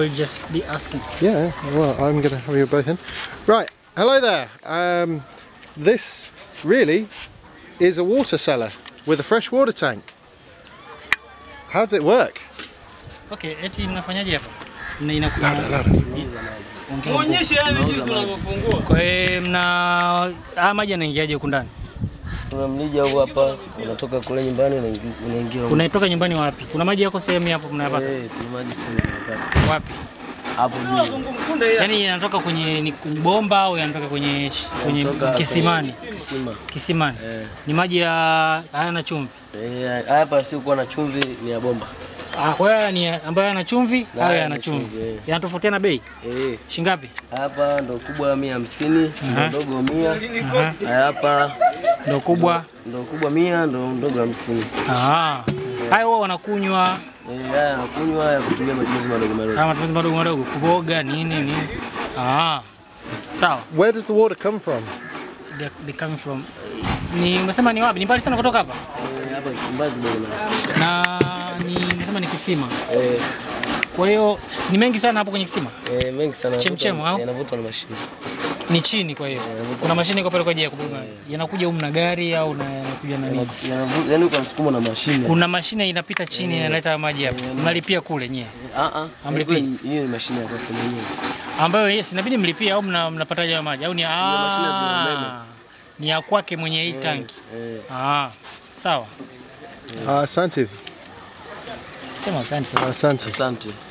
will just be asking. Yeah, well, I'm going to have you both in. Right, hello there. Um, this really is a water cellar with a fresh water tank. How does it work? Okay, eti mnafanyaje hapa? Mna inakuwa Ongea. Muonyeshe yani jinsi unavyofungua. Kwa hiyo mna haya maji yanaingiaje huku ndani? Kuna mlija huu hapa unatoka kule nyumbani unaingi- unaingia humu. Unatoka nyumbani wapi? Kuna maji yako sehemu hapo mnayapata? Eh, kuna maji sehemu tunapata. Wapi? Hapo juu. Mkunde ya. Yaani yanatoka kwenye ni kwenye bomba au yanatoka kwenye sh- kwenye Yanatoka kisimani? Kisima. Kisimani. Eh. Ni maji ya hayana chumvi. Eh, hapa si kuwa na chumvi ni ya bomba. Ah, kwa hiyo ni ambayo yana chumvi Na au yana yana chumvi? chumvi, eh. Yanatofautiana bei? Eh, Shingapi? hapa ndo kubwa mia hamsini, ndo ndogo mia. Aha. Haya hapa Ndio kubwa. ndo kubwa mia, ndo ndogo hamsini. Ah. Hayo wao wanakunywa Eh, haya nakunywa ya kutumia matumizi madogo madogo. kama matumizi madogo madogo, kuboga nini nini. Ah. Sawa. Where does the water come from? They, they coming from ni umesema ni wapi? Ni mbali sana kutoka hapa? Eh, hapa mbali kidogo na. Na ni umesema ni kisima. Eh, Kwa hiyo si ni mengi sana hapo kwenye kisima. eh, mengi sana. Chemchem, au? Yanavutwa na mashine. Ni chini kwa hiyo. Kuna mashine iko pale kwa ajili ya kuboga. Yanakuja huko na gari au na yanakuja na nini? Yanavu- Yaani ukamsukuma na mashine. Kuna mashine inapita chini inaleta maji hapa. Mnalipia kule nyewe. Ah ah. Amlipii? Hiyo ni mashine ya kwako mwenyewe. Ambayo yes inabidi mlipie au mna, mnapataje hayo maji au ni mashine ya umeme. ah, ni ya kwake mwenye hii tanki. Eh, Ah, sawa. Uh, Asante. Sema asante sasa. Asante. asante.